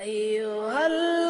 أيها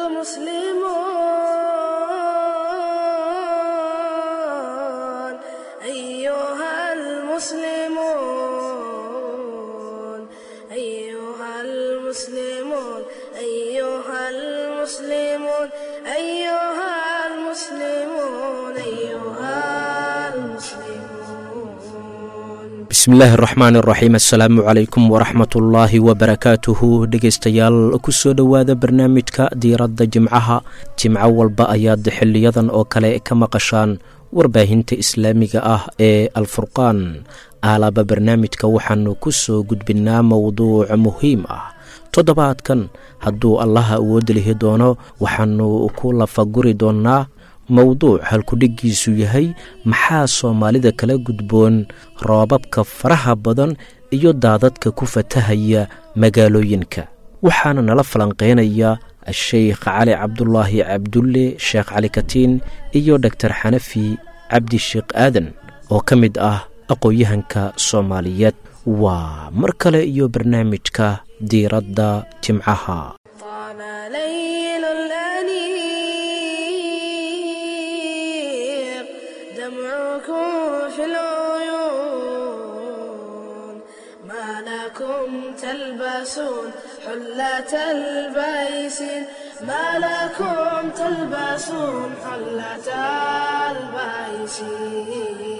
المسلمون أيها المسلمون أيها المسلمون أيها المسلمون أيها المسلمون أيها المسلمون bismillaahi araxmaan iraxiim assalaamu calaykum waraxmatullaahi wabarakaatuhu dhegeystayaal kusoo dhowaada barnaamijka diiradda jimcaha jimco walba ayaad xiliyadan oo kale ka maqashaan warbaahinta islaamiga ah ee alfurqaan aalaba barnaamijka waxaanu ku soo gudbinnaa mowduuc muhiim ah toddobaadkan hadduu allaha awood lihi doono waxaanu ku lafaguri doonnaa mowduuc halkudhiggiisu yahay maxaa soomaalida kala gudboon roobabka faraha badan iyo daadadka ku fatahaya magaalooyinka waxaana nala falanqeynaya sheikh cali cabdulaahi cabdulle sheekh cali katiin iyo dhogtor xanafi cabdi sheekh aadan oo ka mid ah aqoon-yahanka soomaaliyeed waa mar kale iyo barnaamijka diiradda jimcaha طال ليل الأنيق دمعكم في العيون ما لكم تلبسون حلة البيسين ما لكم تلبسون حلة البيسين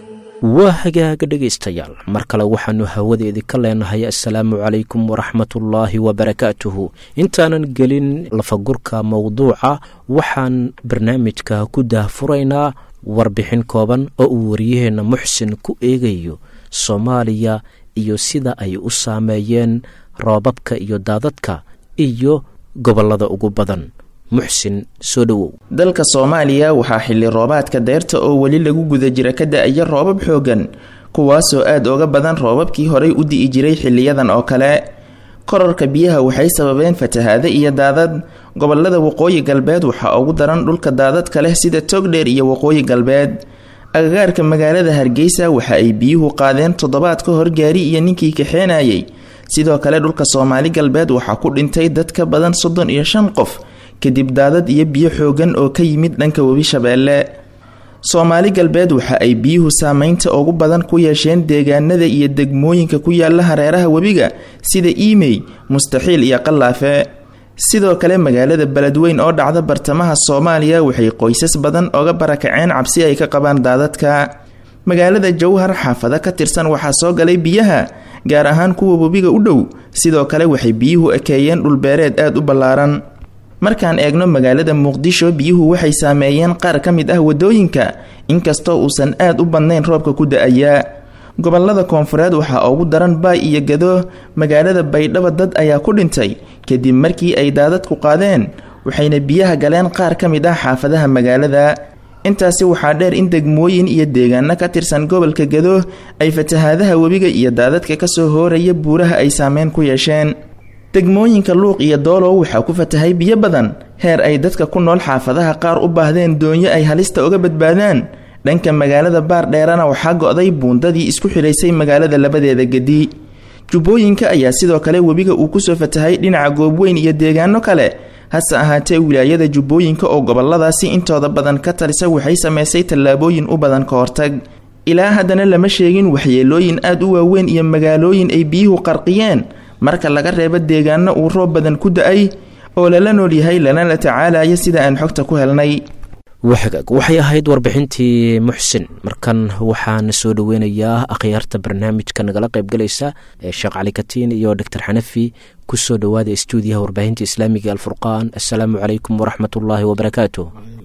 waa hagaaga dhegaystayaal mar kale waxaannu hawadeedii ka leenahay assalaamu calaykum waraxmatullaahi wabarakaatuhu intaanan gelin lafagurka mowduuca waxaan barnaamijka ku daahfuraynaa warbixin kooban oo uu wariyaheenna muxsin ku eegayo soomaaliya iyo sida ay u saameeyeen roobabka iyo daadadka iyo gobollada ugu badan muxsin soo dhowow dalka soomaaliya waxaa xilli roobaadka deyrta oo weli lagu guda jira ka da-aya roobab xoogan kuwaasoo aad uga badan roobabkii horey u di'i jiray xiliyadan oo kale korarka biyaha waxay sababeen fatahaade iyo daadad gobolada waqooyi galbeed waxaa ugu daran dhulka daadadka leh sida togdheer iyo waqooyi galbeed agagaarka magaalada hargeysa waxa ay biyuhu qaadeen toddobaad ka hor gaari iyo ninkii kaxeenayay sidoo kale dhulka soomaali galbeed waxaa ku dhintay dad ka badan soddon iyo shan qof kadib daadad iyo biyo xoogan oo ka yimid dhanka webi shabeelle soomaali galbeed waxa ay biyuhu saameynta ugu badan ku yeesheen deegaanada iyo degmooyinka ku yaala hareeraha webiga sida iimey mustaxiil iyo qallaafe sidoo kale magaalada beledweyn oo dhacda bartamaha soomaaliya waxay qoysas badan oga barakaceen cabsi ay ka qabaan daadadka magaalada jowhar xaafado ka tirsan waxaa soo galay biyaha gaar ahaan kuwa webiga u dhow sidoo kale waxay biyuhu ekeeyeen dhulbeereed aada u ballaaran markaan eegno magaalada muqdisho biyuhu waxay saameeyeen qaar ka mid ah wadooyinka inkastoo uusan aad u badnayn roobka ku da-aya gobolada koonfureed waxaa ugu daran baay iyo gado magaalada baydhabo dad ayaa ku dhintay kadib markii ay daadadku qaadeen waxayna biyaha galeen qaar ka mid ah xaafadaha magaalada intaasi waxaa dheer in degmooyin iyo deegaano ka tirsan gobolka gado ay fatahaadaha webiga iyo daadadka kasoo hooraya buuraha ay saameyn ku yeesheen degmooyinka luuq iyo doolow waxaa ku fatahay biyo badan heer ay dadka ku nool xaafadaha qaar u baahdeen doonyo ay halista uga badbaadaan dhanka magaalada baardheerana waxaa go-day buundadii isku xidhaysay magaalada labadeeda gedi jubbooyinka ayaa sidoo kale webiga uu kusoo fatahay dhinaca goobweyn iyo deegaano kale hase ahaatee wilaayada jubbooyinka oo goboladaasi intooda badan ka talisa waxay sameysay tallaabooyin u badan ka hortag ilaa haddana lama sheegin waxyeelooyin aad u waaweyn iyo magaalooyin ay biyuhu qarqiyeen marka laga reebo deegaano uu roob badan ku da-ay oo lala nool yahay lana la tacaalaya sida aan xogta ku helnay waxagaag waxay ahayd warbixintii muxsin markan waxaana soo dhoweynayaa akhyaarta barnaamijka nagala qaybgalaysa ee sheekh cali katiin iyo doctor xanafi kusoo dhowaada stuudiyaha warbaahinta islaamiga alfurqaan assalaamu calaykum waraxmatullaahi wabarakaatu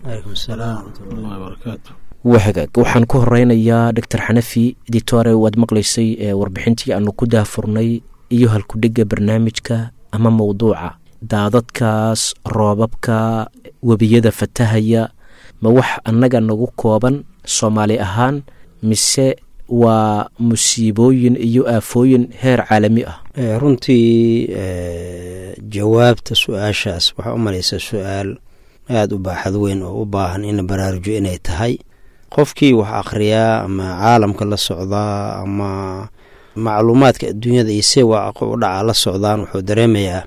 wahagaag waxaan ku horeynayaa doctor xanafi ditore waad maqlaysay ee warbixintii aanu ku daahfurnay iyo halkudhigga barnaamijka ama mowduuca daadadkaas roobabka webiyada fatahaya ma wax annaga nagu kooban soomaali ahaan mise waa musiibooyin iyo aafooyin heer caalami ah runtii jawaabta su-aashaas waxaa u malaysaa su-aal aada u baaxad weyn oo u baahan in la baraarujo inay tahay qofkii wax akhriyaa ama caalamka la socdaa ama macluumaadka adduunyada iyo see waaqo u dhaca la socdaan wuxuu dareemayaa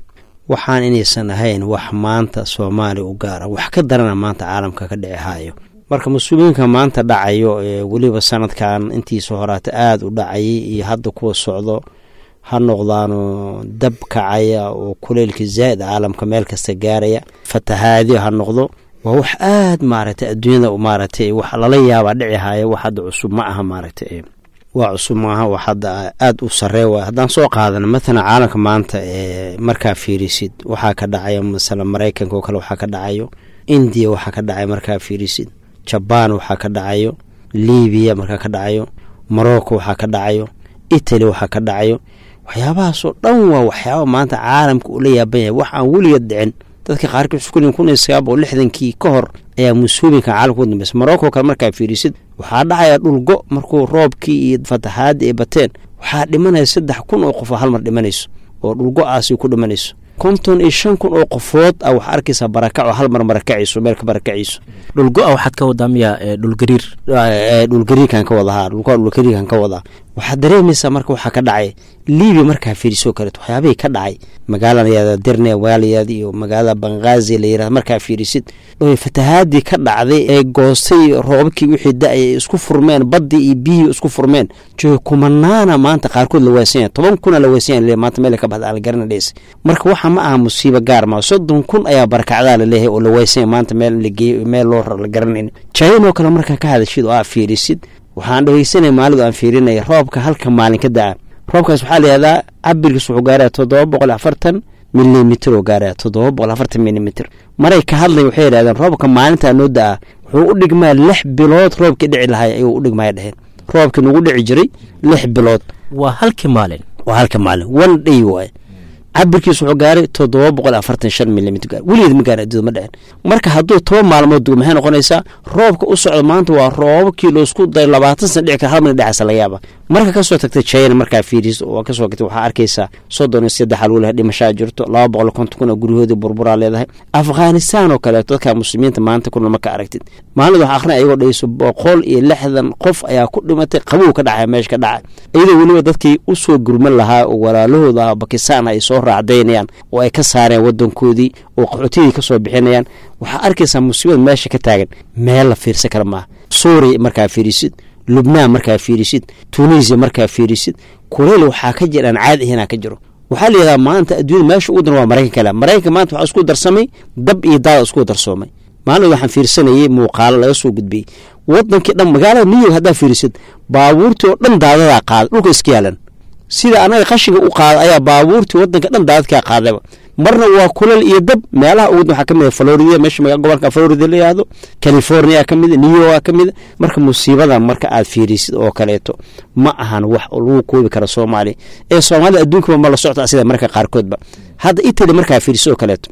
waxaan inaysan ahayn wax maanta soomaaliya u gaara wax ka darana maanta caalamka ka dhici hayo marka mas-uuliyiinka maanta dhacayo ee weliba sanadkan intiisa horaata aada u dhacayay iyo hadda kuwa socdo ha noqdaano dab kacaya oo kuleylka zaa'id caalamka meel kasta gaaraya fatahaadyo ha noqdo waa wax aad maaragtay adduunyada maaragtay wax lala yaabaa dhici haya wax hadda cusub ma aha maaragtay waa cusub maaha wax hadda aada u saree waay haddaan soo qaadano mathalan caalamka maanta ee markaa fiirisid waxaa ka dhacayo masalan maraykanka oo kale waxaa ka dhacayo indiya waxaa ka dhacayo markaa fiirisid jabaan waxaa ka dhacayo libiya markaa ka dhacayo morocco waxaa ka dhacayo italy waxaa ka dhacayo waxyaabahaasoo dhan waa waxyaaba maanta caalamka ula yaaban yahay wax aan weligeed dhicin dadka qaarkii xuskuli kun iyo sagaal boqol lixdankii ka hor ayaa mas-uulinka caalamka u dambeysa morocco kale markaa fiirisid waxaa dhacaya dhulgo markuu roobkii iyo fataxaadii ay bateen waxaa dhimanaya saddex kun oo qof oo hal mar dhimanayso oo dhulgo-aasi ku dhimanayso konton iyo shan kun oo qofood a waxaa arkaysaa barakac oo hal mar marakacayso meel ka barakacayso dhulgo-a waxaad ka wadaa miyaa dhulgariir dhulgariirkan ka wada ha dhulgo dhulgariirkan ka wadaa waxaad dareemaysaa marka waxaa ka dhacay libiya markaa fiirisoo kaleeto waxyaabihii ka dhacay magaalada dirne magaalayaad iyo magaalada bangazi la yirahda markaa fiirisid oo fatahaadii ka dhacday ee goostay roobabkii wixii da-ay ay isku furmeen baddii iyo biyihii isku furmeen jooga kumanaana maanta qaarkood la waasanya toban kuna la waasanya maanta meel ka baxda aan la garana dheysa marka waxa ma aha musiibo gaar ma soddon kun ayaa barakacdaa la leeyahay oo la waasanya maanta meel lageey meel loo la garanayn jainoo kale markaa ka hadashid oo aa fiirisid waxaan dhegeysanaya maalidu aan fiirinaya roobka halka maalin ka da-a roobkaas waxaa layihahdaa cabirkiis wuxuu gaaraya toddoba boqol afartan milimitr oo gaaraya toddoba boqol afartan milimitr maray ka hadlay waxay yidhahdeen roobka maalintaa noo da-a wuxuu u dhigmaa lix bilood roobkii dhici lahay ayuu u dhigmaya dheheen roobkii nagu dhici jiray lix bilood waa halkii maalin waa halka maalin one day waaye cabirkiis wuxuu gaaray toddoba boqol afartan shan milimitr gaar weligeed ma gaara adduuda ma dhecen marka hadduu toban maalmood dugo maxay noqonaysaa roobka u socda maanta waa roobabkii loosku dayo labaatan sana dhici kara hal mana dhexaasa laga yaaba marka kasoo tagtay china markaa fiiris oo kasoo tagtay waxaa arkaysaa soddon iyo saddex lagu lehay dhimashaa jirto laba boqol konton kun oo guryahoodii burburaa leedahay afghanistan oo kaleeto dadka muslimiinta maanta kuna marka aragtid maalin waxa akhrin ayagoo dhayso boqol iyo lixdan qof ayaa ku dhimatay qabow ka dhacay meesha ka dhacay iyadoo weliba dadkii usoo gurman lahaa oo walaalahooda ah bakistan ay soo raacdaynayaan oo ay ka saareen wadankoodii oo qaxootiyadii kasoo bixinayaan waxaa arkaysaa musiibada meesha ka taagan meel la fiirsan kara maaha suuriya markaa fiirisid lubnaan markaa fiirisid tunisia markaa fiirisid kuleyl waxaa ka jira aan caadi ahaynaa ka jiro waxaa la yidhahdaa maanta adduunyada meesha ugu daran waa maraykanka le maraykanka maanta waxaa isku darsamay dab iyo daada isku darsoomay maalin waxaan fiirsanayay muuqaalo laga soo gudbiyey wadankii dhan magaalada new york haddaa fiirisid baabuurtii oo dhan daadadaa qaaday dhulka iska yaalan sida anaga qashinga u qaada ayaa baabuurtii wadanka dhan daadadkaa qaadayba marna waa kulal iyo dab meelaha ugu waxaa kamid florida meesha gobolka florida la yihahdo california ka mid new york ka mid marka musiibada marka aad fiirisid oo kaleeto ma ahan wax lagu koobi kara soomaaliya ee soomaalida adduunkaba ma la socta sida marka qaarkoodba hadda italy markaa fiirisid oo kaleeto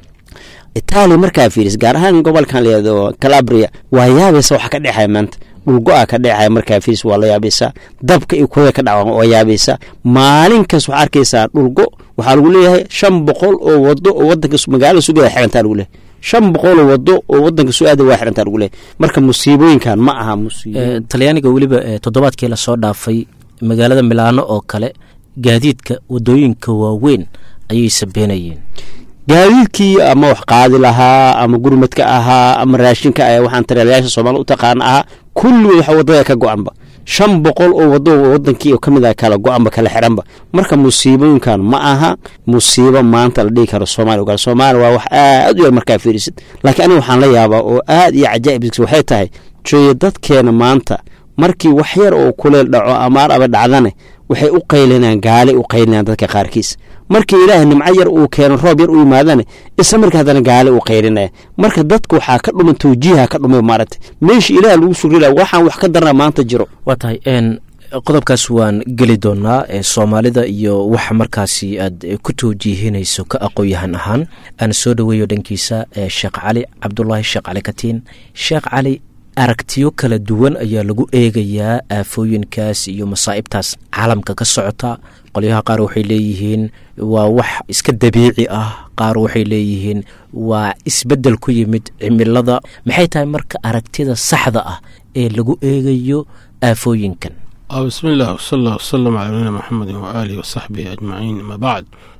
italia markaa fiiris gaar ahaan gobolkan layado calabria waa yaabaysa waxa ka dhexaya maanta dhulgo-a ka dhexaya markaa fiiris waa la yaabaysaa dabka iyo kulada ka dhaca waa yaabaysaa maalinkaas waxaa arkaysaa dhulgo waxaa lagu leeyahay shan boqol oo wado oo wadanka magaalada sugada xirantaa lagu leeyahay shan boqol oo wado oo wadanka su-aada waa xirantaa lagu leeyahay marka musiibooyinkan ma aha musiibo talyaaniga weliba toddobaadkii lasoo dhaafay magaalada milaano oo kale gaadiidka wadooyinka waaweyn ayay sabeenayeen gaadiidkii ama wax qaadi lahaa ama gurmadka ahaa ama raashinka a waxaan taliyaalayaasha soomaalia u taqaana ahaa kulligood waxa wadada ka go-anba shan boqol oo wado wadankii kamid a kala go-anba kala xiranba marka musiibooyinkan ma aha musiibo maanta la dhihi karo soomaliya ogaal soomaaliya waa wax aad u yar markaa fiirisid laakiin aniga waxaan la yaabaa oo aad iyo cajaa'ib waxay tahay jooye dadkeena maanta markii wax yar oo kuleel dhaco amaar aba dhacdane waxay u qaylinayaan gaalay u qaylinayaan dadka qaarkiis markii ilaahay nimco yar uu keeno roob yar u yimaadane isla marka haddana gaale u qaylinaya marka dadka waxaa ka dhuman tawjiiha ka dhumay maaragtay meesha ilaah lagu sugrilaya waxaan wax ka darna maanta jiro waa tahay qodobkaas waan geli doonaa soomaalida iyo waxa markaasi aad ku tawjiihinayso ka aqoon-yahan ahaan aan soo dhoweeyo dhankiisa sheekh cali cabdulaahi sheekh cali katiin sheekh cali aragtiyo kala duwan ayaa lagu eegayaa aafooyinkaas iyo masaa'ibtaas caalamka ka socota qolyaha qaar waxay leeyihiin waa wax iska dabiici ah qaar waxay leeyihiin waa isbeddel ku yimid cimilada maxay tahay marka aragtida saxda ah ee lagu eegayo aafooyinkan bismi illah wsala allah wasalam calaa nabiyina maxamedi waaalihi wasaxbihi ajmaciin ama bacd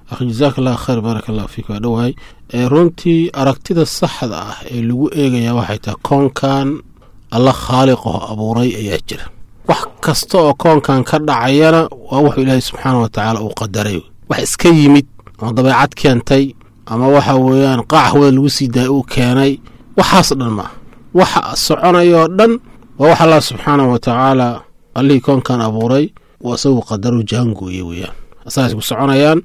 akh jazaaka allah khayr baaraka allah fiik waa dhowahay runtii aragtida saxda ah ee lagu eegayaa waxay tahay koonkan alla khaaliqaho abuuray ayaa jira wax kasta oo koonkan ka dhacayana waa wuxuu ilaahay subxaana wa tacaala uu qadaray wax iska yimid ama dabeecad keentay ama waxa weeyaan qaac hawada lagu sii daayay uu keenay waxaas dhan maaha waxa soconayoo dhan waa wax allah subxaana wa tacaala allihii koonkan abuuray waa isagu qadaru jaangooye weeyaan asagas ku soconayaan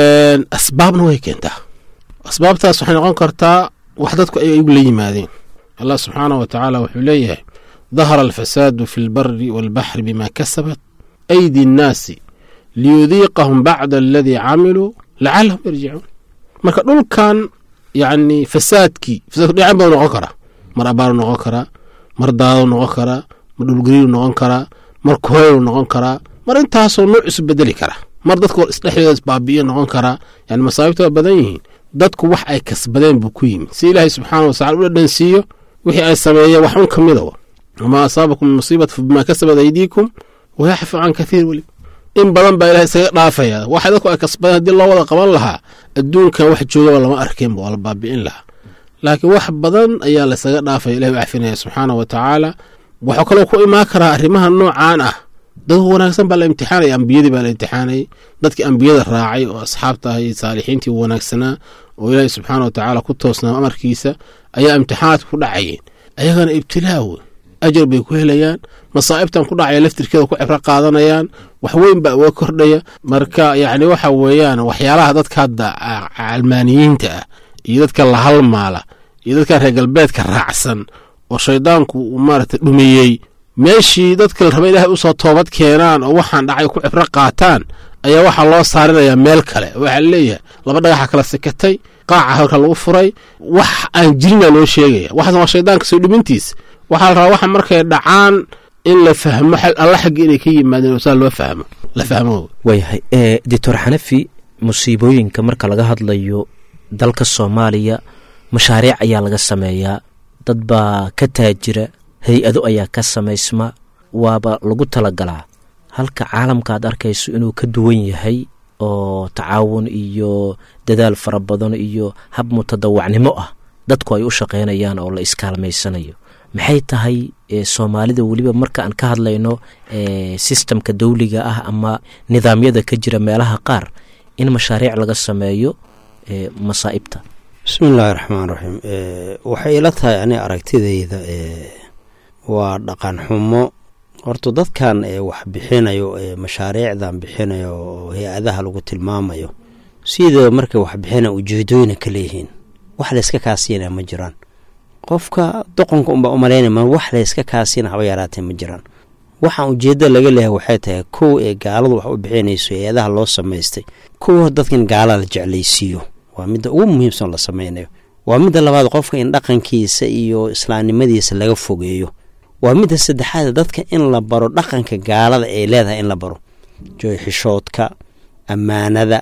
asbaabna way keentaa asbaabtaas waxay noqon kartaa wax dadku ay igu la yimaadeen allah subxaana wa tacaala wuxuu leeyahay dahara alfasaadu fi lbari waalbaxri bima kasabat aydi annaasi liyudiiqahum bacda aladii camiluu lacalahum yarjicuun marka dhulkan yacni fasaadkii fasaadku dhinacan buu noqon karaa mar abaaru noqon karaa mar daadou noqon karaa mar dhulgariiru noqon karaa mar kuheylu noqon karaa mar intaasoo nuuc isu bedeli kara mar dadku isdhexdooda isbaabi'iyo noqon karaa yani masaabibta waa badan yihiin dadku wax ay kasbadeen buu ku yimid si ilaahay subxaana watacala u dhadhansiiyo wixii ay sameeyeen wax un ka mida wamaa asaabakum min musiibata fa bimaa kasabat aydiikum wayaxfu can kathiir weli in badan baa ilahay isaga dhaafaya waxa dadku ay kasbadeen haddii loo wada qaban lahaa adduunkan wax joogaba lama arkeenba waa la baabi'in lahaa laakiin wax badan ayaa laysaga dhaafaya ilahi u cafinaya subxaana wa tacaala waxuu kaloo ku imaan karaa arrimaha noocaan ah dad wanaagsan baa la imtixaanaya ambiyadii baa la imtixaanayay dadkii ambiyada raacay oo asxaabta ahay saalixiintii wanaagsanaa oo ilaahay subxaana wa tacaala ku toosnaa amarkiisa ayaa imtixaanaadka ku dhacayeen ayagana ibtilaa wey ajar bay ku helayaan masaa'ibtan ku dhacaya laftirkeeda ku cibro qaadanayaan wax weyn baa uga kordhaya marka yacni waxa weeyaan waxyaalaha dadka hadda calmaaniyiinta ah iyo dadka la halmaala iyo dadka reer galbeedka raacsan oo shaydaanku uu maaragtay dhumiyey meeshii dadka la raba ilaahay usoo toobad keenaan oo waxaan dhacay ku cibro qaataan ayaa waxaa loo saarinayaa meel kale waxaa leeyahay laba dhagaxa kala sikatay qaaca halka lagu furay wax aan jirinaa loo sheegaya waxaas waa shaydaanka soo dhimintiis waxaa la rabaa waxa markay dhacaan in la fahmo alla xagga inay ka yimaadeen oo saa loo fahmo la fahmo waayahay doctor xanafi musiibooyinka marka laga hadlayo dalka soomaaliya mashaariic ayaa laga sameeyaa dad baa ka taajira hay-ado ayaa ka samaysma waaba lagu talagalaa halka caalamka aad arkayso inuu ka duwan yahay oo tacaawun iyo dadaal fara badan iyo hab mutadawacnimo ah dadku ay u shaqaynayaan oo la iskaalmaysanayo maxay tahay soomaalida weliba marka aan ka hadlayno sistamka dawliga ah ama nidaamyada ka jira meelaha qaar in mashaariic laga sameeyo masaa'ibta bismi illaahi raxmaan raxiim waxay ila tahay ani aragtidayda waa dhaqan xumo horta dadkan wax bixinayo mashaariicdan bixinayo oo hay-adaha lagu tilmaamayo sidoo markay wax bixina ujeedooyina ka leeyihiin wax layska kaasiina ma jiraan qofka doqonka unbaa umalaynaya wax layska kaasiina haba yaraatee ma jiraan waxaan ujeedda laga leehay waxay tahay kow ee gaaladu wax u bixinayso hay-adaha loo samaystay kow dadkan gaalada la jeclaysiiyo waa midda ugu muhiimsan la sameynayo waa midda labaad qofka in dhaqankiisa iyo islaamnimadiisa laga fogeeyo waa midda saddexaad dadka in la baro dhaqanka gaalada ay leedahay in la baro jooyxishoodka ammaanada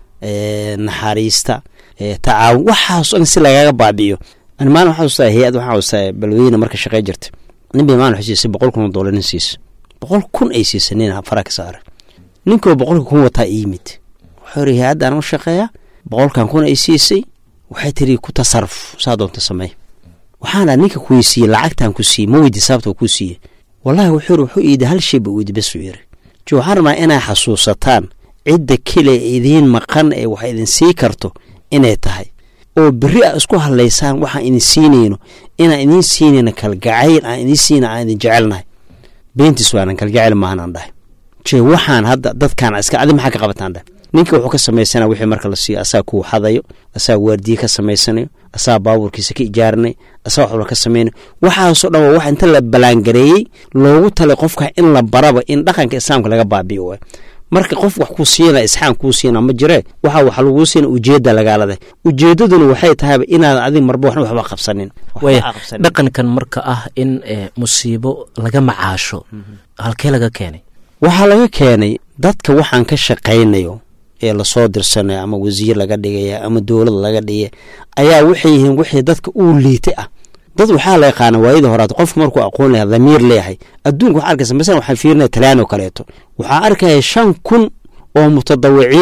naxariista tacaawun waxaas dhan si lagaga baabi'iyo ani maalin waxaa ustaa hay-ad waxaa ustaa balweyne marka shaqey jirta nin bay maalin waxay siisay boqol kun oo doolar nin siisa boqol kun ay siisay nin fara ka saara ninkoo boqolka kun wataa iyimid wuxuu iri hay-addan u shaqeeya boqolkan kun ay siisay waxay tiri ku tasaruf saa doonta samey waxaana ninka kuweysiiyey lacagtan ku siiyey ma weydi sababta ku siiyey wallahi wuxuu iri wuxuu iidi hal shay ba weydi bes uu yiri jo waxaan rabnaa inay xasuusataan cidda kale idiin maqan ee wax idin sii karto inay tahay oo berri a isku hadlaysaan waxaan idin siinayno inaan idiin siinayno kalgacayl aan idiin siina aan idin jecelnahay beentiis waanan kalgacayl maahanaan dhahay je waxaan hadda dadkaan iska adi maxaa ka qabataan dhahay ninka wuxuu ka samaysana wixii marka la siiyo asaa kuu xadayo asaa waardiye ka samaysanayo asaa baabuurkiisa ka ijaaranay asaa waxba ka samaynayo waxaasoo dhan waa wax inta la balaangareeyey loogu talay qofka in la baraba in dhaqanka islaamka laga baabiyo waay marka qof wax kuu siina isxaan kuu siina ma jiree waxa wax laguu siina ujeedda lagaaladay ujeeddaduna waxay tahayba inaadan adig marba waxna waxba qabsanin dhaqankan marka ah in musiibo laga macaasho halkee laga keenay waxaa laga keenay dadka waxaan ka shaqaynayo ee lasoo dirsanayo ama wasiir laga dhigaya ama dowlad laga dhigay ayaa waxay yihiin wixii dadka uu liitay ah dad waxaa la yaqaana waayadii horaad qofka markuu aqoon laha dhamiir leeyahay adduunka waxaa arkaysa masalan waxaan fiirinaya talyaan oo kaleeto waxaa arkaya shan kun oo mutadawiciin ah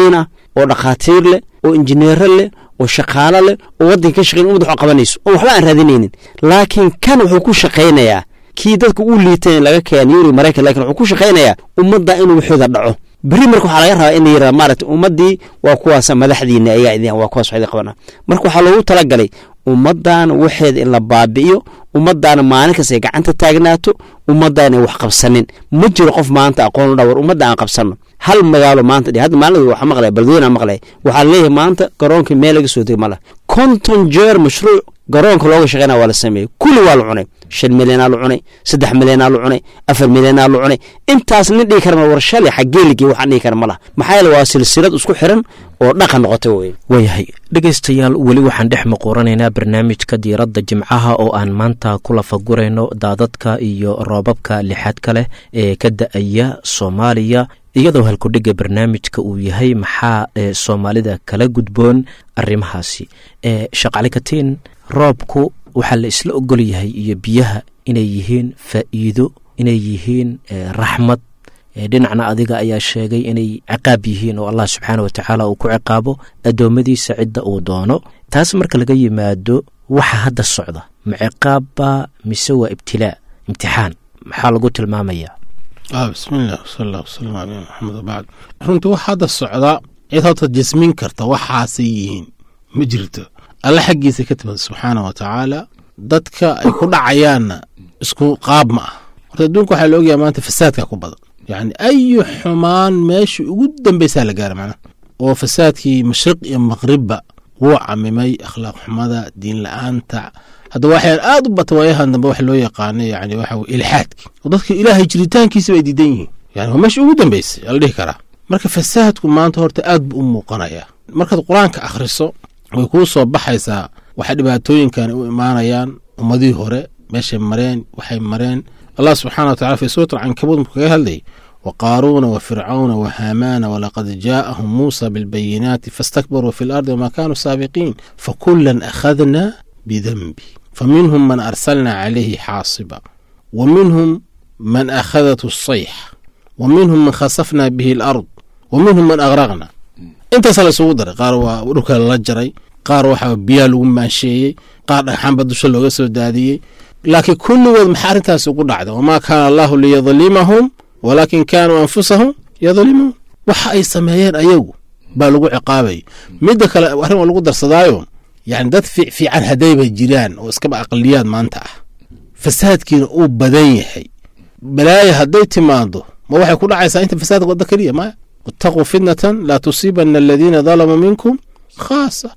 oo dhakhaatiir leh oo injineero leh oo shaqaalo leh oo waddanka ka shaqeyn umad wax qabanayso oo waxba aan raadinaynin laakiin kan wuxuu ku shaqaynayaa kii dadka u liitan laga keena yuri maraykan lakin wuxuu ku shaqaynayaa ummadda inuu waxooda dhaco beri marka waxaa laga rabaa in la yirahda maaragtay ummaddii waa kuwaasa madaxdiina ayaa idin waa kuwaas waxdi qabana marka waxaa loogu talagalay ummaddan waxeeda in la baabi'iyo ummaddaana maalin kasta ay gacanta taagnaato ummaddan ay wax qabsanin ma jiro qof maanta aqoon u dhawar ummadda aan qabsanno hal magaalo maanta hadda maalin waxaa maqlaya baldoon aan maqlaya waxaa leeyahay maanta garoonka meel laga soo dega ma laha konton jeer mashruuc garoonka looga shaqeynaya waa la sameeyey kulli waa la cunay shan milyanaa la cunay saddex milyanaa la cunay afar milyanaa la cunay intaas nin dhigi kara ma war shalay xageeligii waxaan dhigi kara ma laha maxaa yeele waa silsilad isku xiran oo dhaqan noqotay wey waayahay dhegaystayaal weli waxaan dhex muquuranaynaa barnaamijka diiradda jimcaha oo aan maanta ku lafagurayno daadadka iyo roobabka lixaadka leh ee ka da-aya soomaaliya iyadoo halkudhigga barnaamijka uu yahay maxaa ee soomaalida kala gudboon arrimahaasi ee shaqalikatiin roobku waxaa la isla ogol yahay iyo biyaha inay yihiin faa'iido inay yihiin raxmad dhinacna adiga ayaa sheegay inay ciqaab yihiin oo allah subxaana wa tacaala uu ku ciqaabo addoommadiisa cidda uu doono taas marka laga yimaado waxa hadda socda ma ciqaabba mise waa ibtilaa imtixaan maxaa lagu tilmaamayaa bismiillah wsala allah wasalam caleyh maxamed wabacd runtii wax hadda socda cid horta jasmin karta waxaasay yihiin ma jirto alla xaggiisa ka timid subxaana wa tacaala dadka ay ku dhacayaanna isku qaab ma ah horta adduunka waxaa la ogyaha maanta fasaadka ku badan yacni ayu xumaan meeshii ugu dambeysaa la gaara macnaha oo fasaadkii mashriq iyo maqribba wuu camimay akhlaaq xumada diin la-aanta hadda waxyaan aad u bata waayahan dambe waxa loo yaqaana yani waxa weye ilxaadki oo dadka ilaahay jiritaankiisa bay diidan yihiin yani waa meesha ugu dambeysay ala dhihi karaa marka fasaadku maanta horta aad buu u muuqanayaa markaad qur-aanka akhriso way kuu soo baxaysaa waxay dhibaatooyinkan u imaanayaan ummadihii hore meeshay mareen waxay mareen allah subxana wa tacala fi suurat alcankabuud markuu kaga hadlayay wa qaaruuna wa fircawna wa haamaana walaqad jaa'ahum muusa bilbayinaati faastakbaruu fi lardi wama kaanuu saabiqiin fakulan akhadna bidanbi faminhum man arsalna calayhi xaasiba wa minhum man akhadathu sayx wa minhum man khasafna bihi alard wa minhum man agraqna intaasa la isugu daray qaar waa dhulka lala jaray qaar waxaa biyaa lagu maansheeyey qaar dhagxaanba dusha looga soo daadiyey laakiin kulligood maxaa arrintaas ugu dhacda wamaa kaana allahu liyadlimahum walaakin kaanuu anfusahum yadlimuun waxa ay sameeyeen ayagu baa lagu ciqaabayay midda kale arrin waa lagu darsadaayo yani dad fiican haddayba jiraan oo iskaba aqliyaad maanta ah fasaadkiina uu badan yahay balaaya hadday timaado ma waxay ku dhacaysaa inta fasaadka wadda keliya maya wataquu fitnatan laa tusiibana aladiina dalamuu minkum khaasa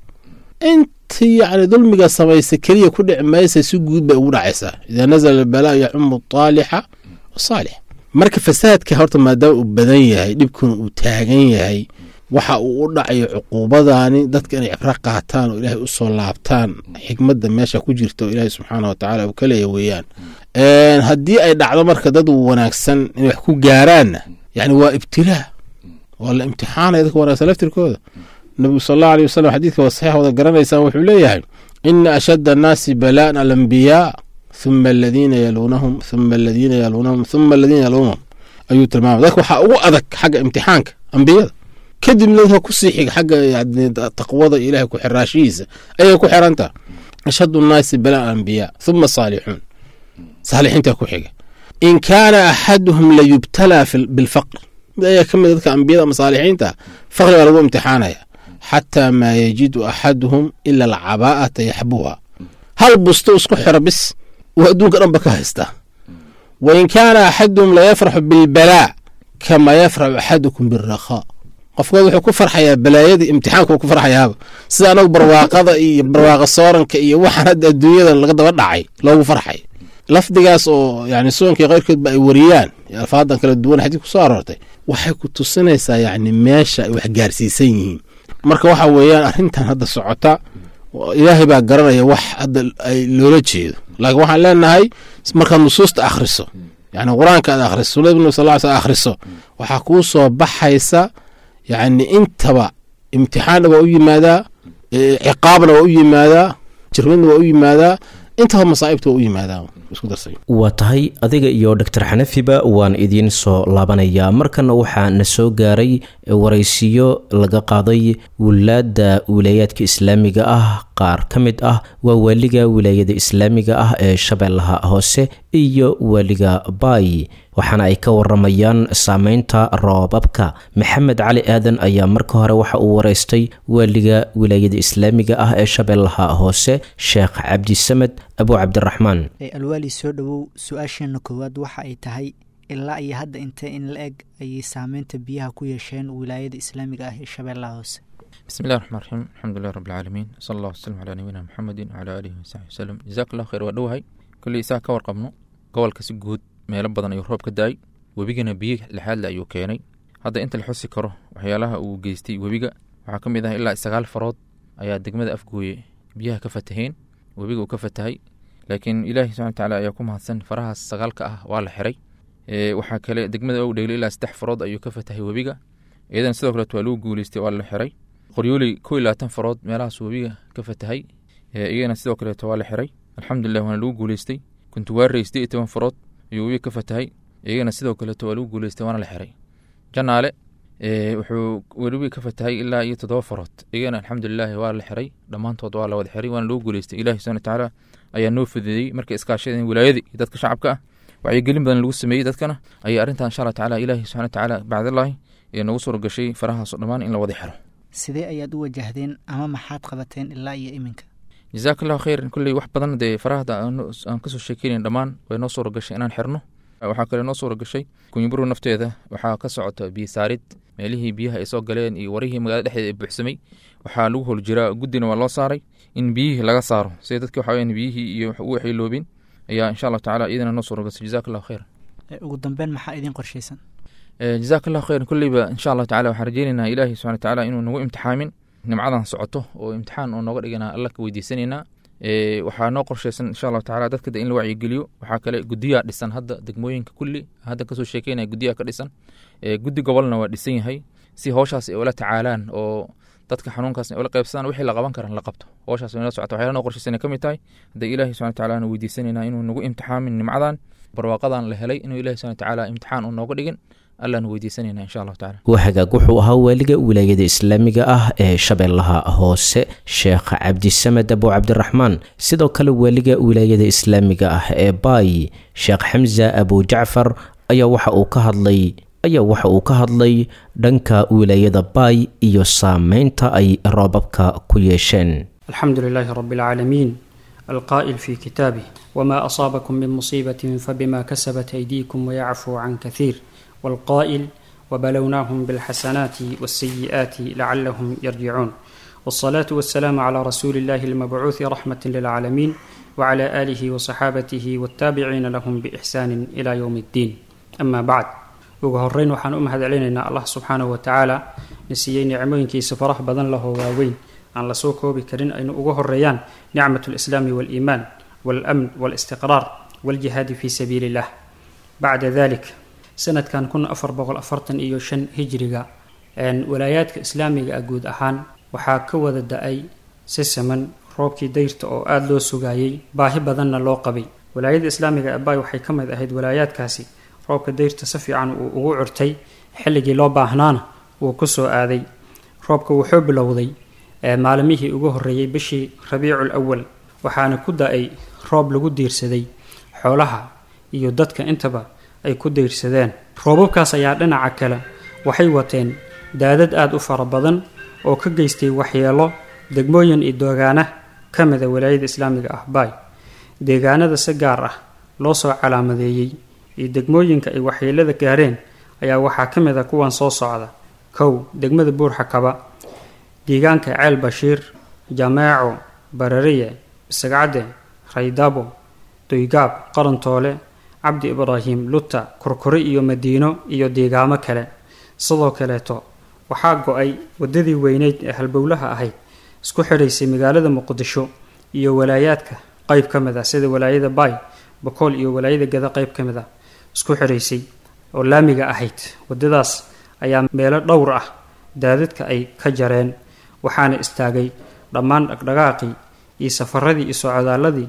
intii yani dulmiga samaysa keliya ku dhici maysa si guud bay ugu dhacaysaa idaa nazala albalaa yacumu aalixa wasaalix marka fasaadka horta maadaama uu badan yahay dhibkuna uu taagan yahay waxa uu u dhacayo cuquubadaani dadka inay cibro qaataan oo ilaahay usoo laabtaan xikmadda meesha ku jirta oo ilaahay subxaana wa tacala uu ka leeya weeyaan haddii ay dhacdo marka dad wanaagsan inay wax ku gaaraanna yani waa ibtilaa waa la imtixaanaya dadka wanaagsan laftirkooda nabigu sal allahu aleyh wasalam xadiidka waa saxiix wada garanaysaan wuxuu leeyahay ina ashadda annaasi balaa'an alambiyaa huma aladiina yaluunahum huma aladiina yaluunahum huma aladiina yaluunahum ayuu tilmaamay dadka waxaa ugu adag xagga imtixaanka ambiyada kadibna dadka kusii xiga xagga taqwada ilahay ku xiraashihiisa ayay ku xirantaa ashaddu nnaasi balaa'an alambiyaa huma saalixuun saalixiinta ku xiga in kaana axaduhum layubtalaa bilfaqr mid ayaa ka mid dadka ambiyada ama saalixiinta faqri baa lagu imtixaanaya xataa maa yajidu axaduhum ila alcabaa'ata yaxbuha hal busto isku xiro bis uu adduunka dhanba ka haystaa wa in kaana axaduhum layafraxu bilbalaa kama yafraxu axadukum birakhaa qofkood wuxuu ku farxayaa balaayadii imtixaanku ku farxayaaba sida anagu barwaaqada iyo barwaaqa sooranka iyo waxaan hadda adduunyadan laga daba dhacay loogu farxay lafdigaas oo yani sunankii keyrkoodba ay wariyaan alfaadan kala duwan xadiid ku soo aroortay waxay ku tusinaysaa yani meesha ay wax gaarsiisan yihiin marka waxa weeyaan arrintan hadda socota ilaahay baa garanaya wax hadda ay loola jeedo laakiin waxaan leenahay markaad nusuusta akhriso yani qur-aanka aad akhriso sunada nabi sal sl akhriso waxaa kuu soo baxaysa yani intaba imtixaanna waa u yimaadaa ciqaabna waa u yimaadaa jirmadna waa u yimaadaa intaba masaa'ibta waa u yimaadaan isku darsay waa tahay adiga iyo doctor xanafiba waan idiin soo laabanayaa markana waxaa na soo gaaray waraysiyo laga qaaday wilaada wilaayaadka islaamiga ah qaar ka mid ah waa waaliga wilaayada islaamiga ah ee shabeellaha hoose iyo waaliga baay waxaana ay ka waramayaan saameynta roobabka maxamed cali aadan ayaa marka hore waxa uu waraystay waaliga wilaayada islaamiga ah ee shabeellaha hoose sheekh cabdisamed abu cabdiraxmaan alwaali soo dhowow su-aasheena koowaad waxa ay tahay ilaa iyo hadda intee in la eg ayay saameynta biyaha ku yeesheen wilaayada islaamiga ah ee shabeellaha hoose bismi llahi raxmaan raxiim alxamdulilah rabbilcaalamiin sala allah wasalam calaa nabiyina maxamedin wacalaa aalihi wasaxbi wasalam jazaak allah khayr waa dhowahay kolley isaa ka warqabno gobolka si guud meelo badan ayuu roob ka da-ay webigana biyo lixaadle ayuu keenay hadda inta la xusi karo waxyaalaha uu geystay webiga waxaa ka mid ah ilaa sagaal farood ayaa degmada afgooye biyaha ka fataheen webiga uu ka fatahay laakiin ilaahi subxana watacaala ayaa ku mahadsan farahaas sagaalka ah waa la xiray waxaa kale degmada owdhegle ilaa saddex farood ayuu ka fatahay webiga iyadana sidoo kaleet waa lagu guuleystay waa la xiray qoryooley kow iyo labaatan farood meelahaas webiga ka fatahay iyagana sidoo kaleeto waa la xiray alxamdulilah waana lagu guuleystay kuntuwaarey siddeed iyo toban farood ayuu webiga ka fatahay iyagana sidoo kaleeto waa lagu guuleystay waana la xiray janaale wuxuu webiga ka fatahay ilaa iyo toddoba farood iyagana alxamdulilahi waa la xiray dhammaantood waa la wada xiray waana lagu guuleystay ilahi subxana watacaala ayaa noo fududeeyey markay iskaashadeen wilaayadii iyo dadka shacabka ah wacyigelin badan lagu sameeyey dadkana ayay arrintan insha allah tacala ilaahi subxana watacaala bacdallaahi ee nagu suura gashay farahaasoo dhammaan in la wada xiro sidee ayaad u wajahdeen ama maxaad qabateen ilaa iyo iminka jazaak allahu khayran kulley wax badan dee farahada aan kasoo sheekeynayn dhammaan way noo suura gashay inaan xirno waxaa kale noo suura gashay kunyiburu nafteeda waxaa ka socota biyo saarid meelihii biyaha ay soo galeen iyo warihii magaalada dhexdeeda ay buuxsamay waxaa lagu hol jiraa guddina waa loo saaray in biyihii laga saaro sida dadki waxa weyan biyihii iyo u waxayloobin ayaa insha allahu tacala iyadana noo suura gasay jazaak allahu khayran ugu dambeyn maxaa idiin qorshaysan jazaak allahu khayran kulleyba insha allahu tacala waxaan rajeynaynaa ilaahi subxana watacaala inuu nagu imtixaamin nimcadan socoto oo imtixaan oo nooga dhigana alla ka weydiisanaynaa waxaa noo qorshaysan insha allahu tacala dadka in la wacyigeliyo waxaa kale guddiyaa dhisan hadda degmooyinka kulli hadda kasoo sheekeynaya guddiyaa ka dhisan guddi gobolna waa dhisan yahay si howshaas ay ula tacaalaan oo dadka xanuunkaas ay ula qaybsadaan wixii la qaban karan la qabto howshaas way nala socota waxyaala noo qorshaysan ka mid tahay hadda ilaahi subxana watacaala aan weydiisanaynaa inuu nagu imtixaamin nimcadan barwaaqadan la helay inuu ilahi subxana watacaala imtixaan uu nooga dhigin allaanu weydiisanayna insha allahu tacala waa hagaag wuxuu ahaa waaliga wilaayada islaamiga ah ee shabeellaha hoose sheekh cabdisamed abu cabdiraxmaan sidoo kale waaliga wilaayada islaamiga ah ee baay sheekh xamza abu jacfar ayaa waxa uu ka hadlay ayaa waxa uu ka hadlay dhanka wilaayada baay iyo saameynta ay roobabka ku yeesheen alxamdu lilaahi rabi alcaalamiin alqaa'il fi kitaabih wma asaabakum min musiibatin fabima kasabat aydiikum wayacfuu can kahiir والقائل وبلوناهم بالحسنات والسيئات لعلهم يرجعون والصلاة والسلام على رسول الله المبعوث رحمة للعالمين وعلى آله وصحابته والتابعين لهم بإحسان إلى يوم الدين أما بعد ugu horeyn waxaan u mahad celinaynaa allah subxaanahu watacaala na siiyey nicmooyinkiisa farax badan lahoo waaweyn aan lasoo koobi karin aynu ugu horeeyaan nicmat lislaami waaliimaan waalamn waalistiqraar waljihaadi fi sabiili illah bacda dalik sanadkan kun afar boqol afartan iyo shan hijriga walaayaadka islaamiga ah guud ahaan waxaa ka wada da-ay si siman roobkii dayrta oo aada loo sugaayey baahi badanna loo qabay walaayada islaamiga abay waxay ka mid ahayd walaayaadkaasi roobka dayrta si fiican uu ugu curtay xilligii loo baahnaana wuu ku soo aaday roobka wuxuu bilowday maalimihii ugu horreeyey bishii rabiicul awal waxaana ku da-ay roob lagu diirsaday xoolaha iyo dadka intaba ay ku dayrsadeen roobabkaas ayaa dhinaca kale waxay wateen daadad aada u fara badan oo ka geystay waxyeelo degmooyin iyo doogaana ka mida walaayada islaamiga ah baay deegaanada si gaar ah loo soo calaamadeeyey iyo degmooyinka ay waxyeelada gaareen ayaa waxaa ka mid a kuwan soo socda kow degmada buurxakaba deegaanka ceel bashiir jameeco barariye bisagcadde raydabo doygaab qarantoole cabdi ibraahim luta kurkuri iyo madiino iyo deegaamo kale sidoo kaleeto waxaa go-ay wadadii weyneyd ee halbowlaha ahayd isku xidhaysay magaalada muqdisho iyo walaayaadka qeyb ka mid ah sida walaayada baay bokool iyo walaayada gada qeyb ka mid ah isku xidhaysay oo laamiga ahayd wadadaas ayaa meelo dhowr ah daadadka ay ka jareen waxaana istaagay dhammaan dhaqdhaqaaqii iyo safaradii iyo socodaaladii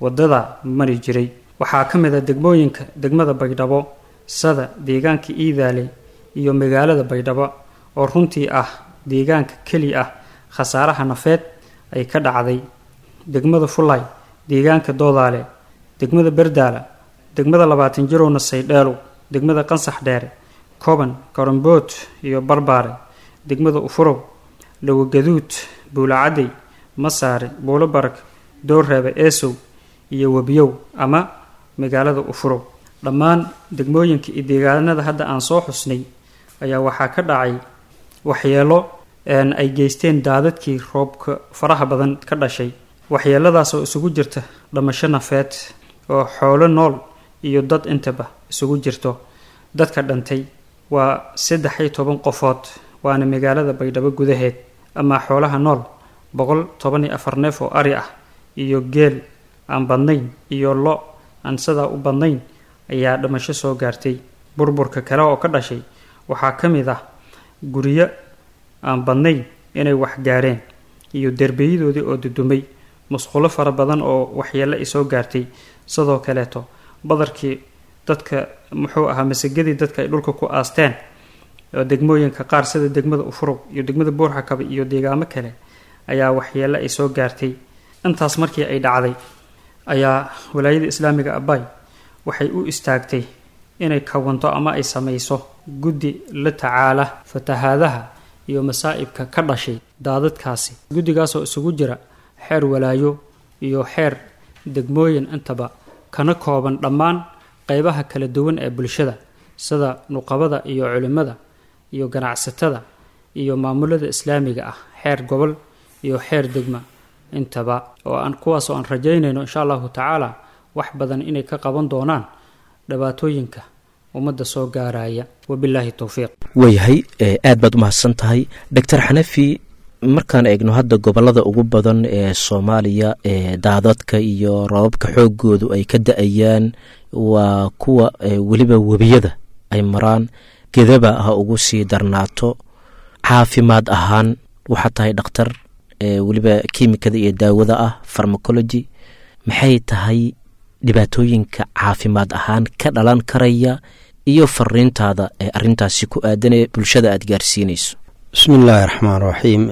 waddada mari jiray waxaa ka mid a degmooyinka degmada baydhabo sada deegaanka iidaale iyo magaalada baydhabo oo runtii ah deegaanka keli ah khasaaraha nafeed ay ka dhacday degmada fulay deegaanka doodaale degmada berdaala degmada labaatan jirowna saydheelow degmada qansax dheere koban karambood iyo barbaare degmada ufurow lawagaduud buulacadey masaare buulo barag doorreebe eesow iyo webiyow ama magaalada ufurow dhammaan degmooyinka iyo deegaanada hadda aan soo xusnay ayaa waxaa ka dhacay waxyeelo ay geysteen daadadkii roobka faraha badan ka dhashay waxyeeladaas oo isugu jirta dhamasho nafeed oo xoolo nool iyo dad intaba isugu jirto dadka dhantay waa saddex iyo toban qofood waana magaalada baydhabo gudaheed amaa xoolaha nool boqol toban iyo afar neef oo ari ah iyo geel aan badnayn iyo lo aan sidaa u badnayn ayaa dhamasho soo gaartay burburka kale oo ka dhashay waxaa ka mid ah guryo aan badnayn inay wax gaareen iyo derbiyadoodii oo dudumay musqulo fara badan oo waxyeelo ay soo gaartay sidoo kaleeto badarkii dadka muxuu ahaa masagadii dadka ay dhulka ku aasteen oo degmooyinka qaar sida degmada ufurow iyo degmada buurxakabe iyo deegaamo kale ayaa waxyeelo ay soo gaartay intaas markii ay dhacday ayaa walaayada islaamiga abay waxay u istaagtay inay kawanto ama ay samayso guddi la tacaala fatahaadaha iyo masaa'ibka ka dhashay daadadkaasi guddigaasoo isugu jira xeer walaayo iyo xeer degmooyin intaba kana kooban dhammaan qeybaha kala duwan ee bulshada sida nuqabada iyo culimmada iyo ganacsatada iyo maamulada islaamiga ah xeer gobol iyo xeer degma intaba oo aan kuwaasoo aan rajaynayno insha allahu tacaala wax badan inay ka qaban doonaan dhibaatooyinka ummadda soo gaaraya wabilaahi towfiiq waayahay aad baad umahadsan tahay doctor xanafi markaan eegno hadda gobolada ugu badan ee soomaaliya ee daadadka iyo roobabka xoogoodu ay ka da-ayaan waa kuwa weliba webiyada ay maraan gedaba ha ugu sii darnaato caafimaad ahaan waxaa tahay dhakhtar weliba kiimikada iyo daawada ah farmacology maxay tahay dhibaatooyinka caafimaad ahaan ka dhalan karaya iyo fariintaada ee arintaasi ku aadan ee bulshada aada gaarsiinayso bismi illaahi raxmaan raxiim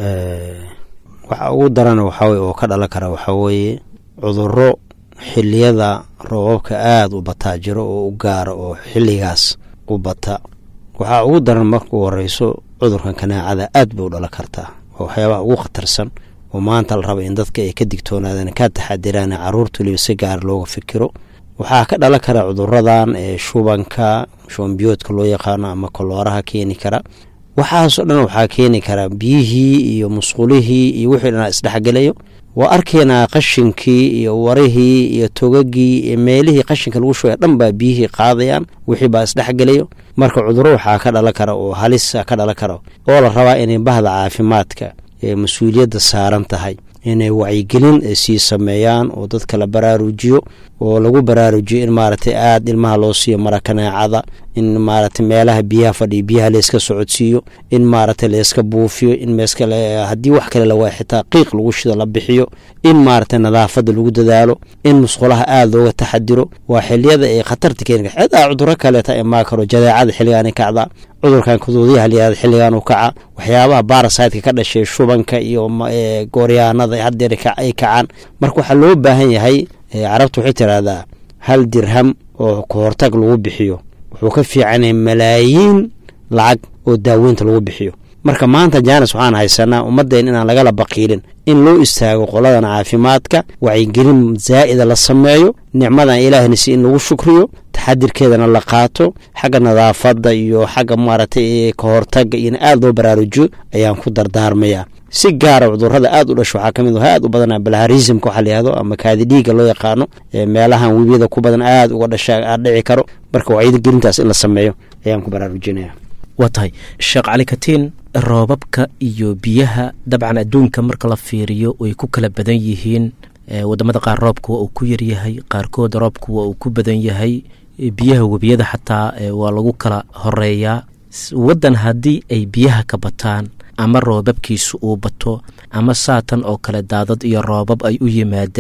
waxa ugu daran waxaweye oo ka dhalan kara waxaa weeye cuduro xiliyada roobabka aada u bataa jiro oo u gaara oo xilligaas u bata waxaa ugu daran marka u horeyso cudurkan kanaacada aad bay u dhalan kartaa waa waxyaabaha ugu khatarsan oo maanta la raba in dadka ay ka digtoonaadaan ka taxadiraan caruurta waliba si gaar looga fikiro waxaa ka dhalan kara cuduradan ee shubanka shubanbiyoodka loo yaqaano ama kolooraha keeni kara waxaasoo dhan waxaa keeni kara biyihii iyo musqulihii iyo wixii dhanaa isdhexgelayo waa arkaynaa qashinkii iyo warihii iyo togagii iyo meelihii qashinka lagu shugaya dhan baa biyihii qaadayaan wixii baa isdhexgelayo marka cuduro waxaa ka dhalan kara oo halisa ka dhalan kara oo la rabaa inay bahda caafimaadka ee mas-uuliyadda saaran tahay inay wacyigelin sii sameeyaan oo dadka la baraarujiyo oo lagu baraarujiyo in maaragtay aada ilmaha loo siiyo mara kanaacada in maaragtay meelaha biyaha fadhiyo biyaha layska socodsiiyo in maaragtay layska buufiyo in meeskale haddii wax kale lawaa xitaa qiiq lagu shido la bixiyo in maaragtay nadaafadda lagu dadaalo in musqulaha aada looga taxadiro waa xiliyada ay khatarta keeni kar xitaa cuduro kaleeta imaa karo jadeecada xilligaani kacdaa cudurkan kuduudiyaha layihahda xilligan u kaca waxyaabaha baarasaydka ka dhashay shubanka iyo gooryaanada haddeer ay kacaan marka waxaa loo baahan yahay carabta waxay tiraahdaa hal dirham oo kahortag lagu bixiyo wuxuu ka fiican yahay malaayiin lacag oo daaweynta lagu bixiyo marka maanta jaanis waxaan haysanaa ummadeen inaan lagala baqiilin in loo istaago qoladan caafimaadka wacyigelin zaa'ida la sameeyo nicmadan ilaahna si in lagu shukriyo taxadirkeedana la qaato xagga nadaafadda iyo xagga maaragtay kahortaga iyona aada loo baraarujiyo ayaan ku dardaarmayaa si gaara cudurada aada u dhasho waxaa kamid aad u badanaa balharismka waxaa layihahdo ama kaadi dhiiga loo yaqaano meelahan webiyada ku badan aada uga dhasha aad dhici karo marka wacyigelintaas in la sameeyo ayaan ku baraarujinaya waa tahay sheekh cali katiin roobabka iyo biyaha dabcan adduunka marka la fiiriyo way ku kala badan yihiin wadamada qaar roobka waa uu ku yaryahay qaarkood roobka waa uu ku badan yahay biyaha webiyada xataa waa lagu kala horeeyaa waddan haddii ay biyaha ka bataan ama roobabkiisu uu bato ama saatan oo kale daadad iyo roobab ay u yimaadaan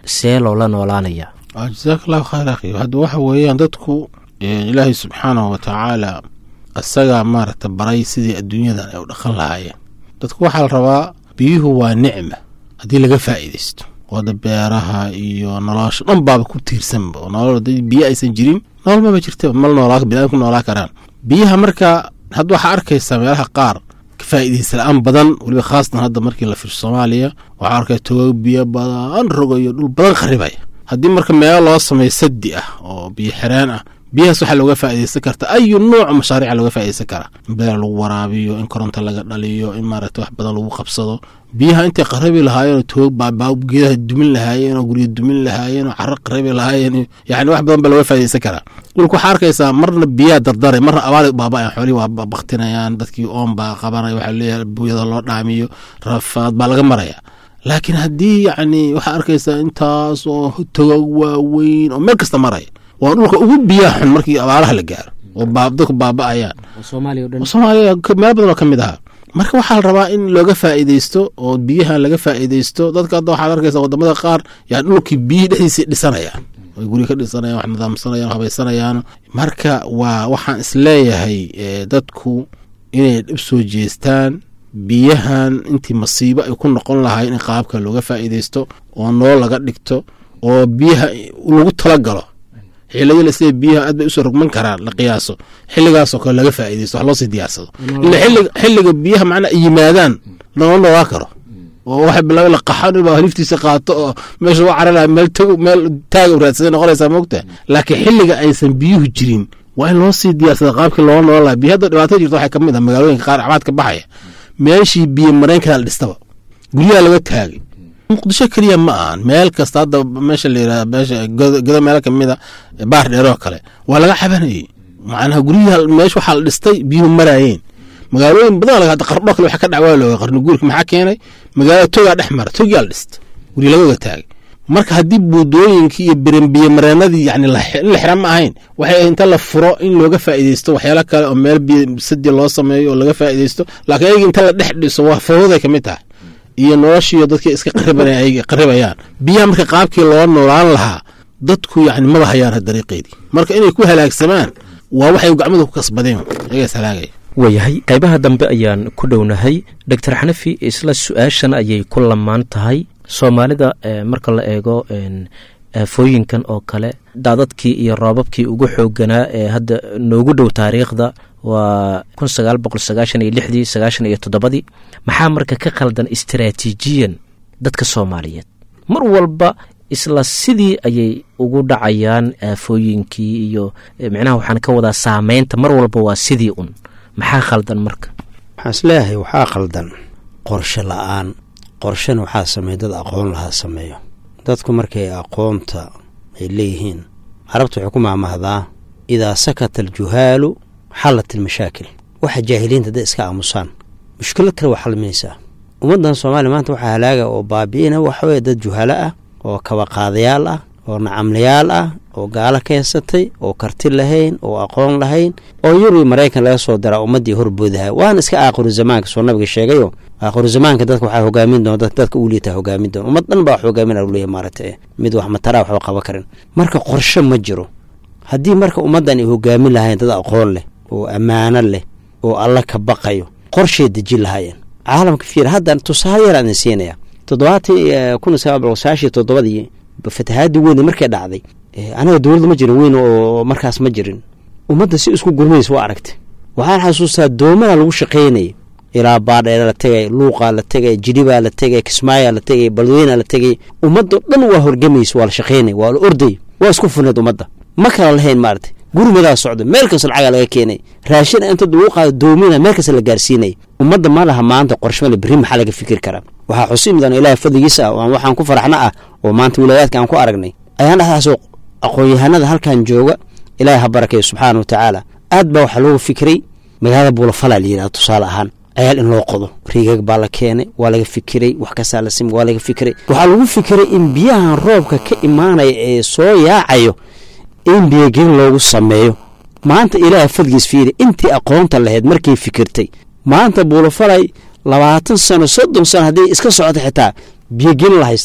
see loola noolaanaya jasaak allahu khayr akhi hadda waxa weeyaan dadku ilaahay subxaanahu watacaala isagaa maaragta baray sidii adduunyadan ay u dhaqan lahaayeen dadku waxaa la rabaa biyuhu waa nicma haddii laga faa'iidaysto wada beeraha iyo nolosha dhan baaba ku tiirsanba oo nolol haddii biyo aysan jirin nolol maba jirtaba mal noolaa biniadam ku noolaa karaan biyaha marka hadda waxaa arkaysaa meelaha qaar ka faa'iidaysa la-aan badan weliba khaasatan hadda markii la firsho soomaaliya waxaa arkaya togoog biyo badan rogayo dhul badan kharibaya haddii marka meelo loo sameeyo sadi ah oo biyo xireen ah biyahaas waxaa looga faa'iidaysan karta ayu nuuc mashaariica looga faa'iidaysan karaa in beer lagu waraabiyo in koronto laga dhaliyo in maaragta wax badan lagu qabsado biyaha intay qarabi lahaayeenoo toog baabaa geedaha dumin lahaayeen oo guryo dumin lahaayeen oo caro qarabi lahaayeen yani wax badan baa looga faa'iidaysan karaa dhulka waxaa arkaysaa marna biyaha dardare marna abaali baaba'ayan xoolihii waa baktinayaan dadkii oon baa qabanaya waxaa leeyahay buyada loo dhaamiyo rafaad baa laga maraya laakiin haddii yacni waxaa arkaysaa intaas oo togog waaweyn oo meel kasta maraya waa dhulka ugu biyaha xun markii abaaraha la gaaro oo dadku baaba'ayaan soomaaliya meel badan oo ka mid ahaa marka waxaa la rabaa in looga faa'iidaysto oo biyahan laga faa'iidaysto dadka hadda waxaad arkaysaa wadamada qaar yaa dhulkii biyihii dhexdiisii dhisanayaan ay guri ka dhisanayaan wax nidaamsanayaan habaysanayaan marka waa waxaan isleeyahay dadku inay dhib soo jeestaan biyahan intii masiibo ay ku noqon lahayn in qaabka looga faa'iidaysto oo nool laga dhigto oo biyaha lagu talagalo xiliyada la sida biyaha aad bay usoo rogman karaan la qiyaaso xilligaasoo kale laga faa'iidaysto wax loosii diyaarsado ila xilliga xilliga biyaha macnaa yimaadaan lama noolaa karo oo waxa bilaaba la qaxan inuu haliftiisa qaato oo meesha u cararaya meel tag meel taaga raadsaday noqonaysaa moogta laakiin xilliga aysan biyuhu jirin waa in loo sii diyaarsada qaabkii loola noolan laha biyo hadda dhibaato jirta waxay kamid ah magaalooyinka qaar cabaad ka baxaya meeshii biyo mareenkana la dhistaba guryaha laga taagay muqdisho keliya ma ahan meel kasta hadda meesha la yirahda meesha godo meelo kamida baar dheeroo kale waa laga cabanayay macnaha guryaha meesha waxaa la dhistay biyuhu maraayeen magaalooyin badan laga hadda qardho kale waxa ka dhac waa looga qarni guurka maxaa keenay magaalada togaa dhex mara togaa la dhista gurya laga oga taagay marka haddii buudooyinkii iyo birenbiye mareenadii yani in la xira ma ahayn waxay inta la furo in looga faa'iidaysto waxyaalo kale oo meel biyo sadi loo sameeyo oo laga faa'iidaysto laakiin ayaga inta la dhex dhiso waa fawday ka mid tahay iyo noloshiiyo dadkii iska qaribayaan biyaha marka qaabkii loo noolaan lahaa dadku yani maba hayaan dariiqeedii marka inay ku halaagsamaan waa waxay gacmada ku kasbadeen ayagaas halaagaya waayahay qaybaha dambe ayaan ku dhownahay doctor xanafi isla su-aashan ayay ku lamaan tahay soomaalida marka la eego aafooyinkan oo kale daadadkii iyo roobabkii ugu xooganaa ee hadda noogu dhow taariikhda waa kun sagaal boqol sagaashan iyo lixdii sagaashan iyo toddobadii maxaa marka ka khaldan istaraatiijiyan dadka soomaaliyeed mar walba isla sidii ayay ugu dhacayaan aafooyinkii iyo micnaha waxaan ka wadaa saameynta mar walba waa sidii un maxaa khaldan marka waxaan isleeyahay waxaa khaldan qorshe la-aan qorshena waxaa sameeya dad aqoon lahaa sameeyo dadku markay aqoonta ay leeyihiin carabta waxay ku maamahdaa idaa sakata aljuhaalu xallat ilmashaakil waxa jaahiliinta hadday iska aamusaan mushkilad kale waa xalminaysaa ummaddan soomaaliya maanta waxaa halaaga oo baabi'ina waxa weye dad juhalo ah oo kabaqaadayaal ah oo nacamlayaal ah oo gaalo keensatay oo karti lahayn oo aqoon lahayn oo yurub maraykan laga soo daraa ummaddii horboodaha waana iska aakhiru zamaanka soo nabiga sheegayo aakhiru zamaanka dadka waxaa hogaamin doona dadka u liitaa hogaamin doona ummad dhan baa wax hogaamin leeyahy maaragta mid wax mataraa waxba qaban karin marka qorshe ma jiro haddii marka ummaddan ay hogaamin lahayn dad aqoon leh oo ammaano leh oo alla ka baqayo qorshay dejin lahaayeen caalamka fiir hadda tusaale yar aan siinaya toddobaatii kun sagaal boqol sagaashiyo toddobadii fatahaadii weyn markay dhacday anaga dowladda ma jirin weyn oo markaas ma jirin ummadda si isku gurmaysa waa aragtay waxaan xasuustaa doomana lagu shaqaynayay ilaa baadheera la tegay luuqaa la tegay jidhibaa la tegay kismaayaa la tegay balweynaa la tegay ummaddo dhan waa horgamaysa waa la shaqaynay waa la orday waa isku furneed ummadda ma kala lahayn maaragtay gurmadaa socda meel kasta lacagaa laga keenay raashin inta lagu qaado doomina meel kasta la gaarsiinay ummadda ma laha maanta qorshmale berri maxaa laga fikir karaa waxaa xusi mudan ilaahay fadligiisa ah oo waxaan ku faraxna ah oo maanta wilaayaadka aan ku aragnay ayaan dhexdaasoo aqoon-yahanada halkan jooga ilaahay ha barakeeyo subxaana wa tacaala aad baa waxaa loogu fikiray magaalada buulafalaa la yidhahda tusaale ahaan ayaal in loo qodo riigag baa la keenay waa laga fikiray wax kastaa la simi waa laga fikiray waxaa lagu fikiray in biyahan roobka ka imaanaya ee soo yaacayo in biyogelin loogu sameeyo maanta ilaahay fadligiis fiiri intii aqoonta lahayd markay fikirtay maanta buulafalay labaatan sano soddon sano haddii iska socota xitaa biyogelin la haystaa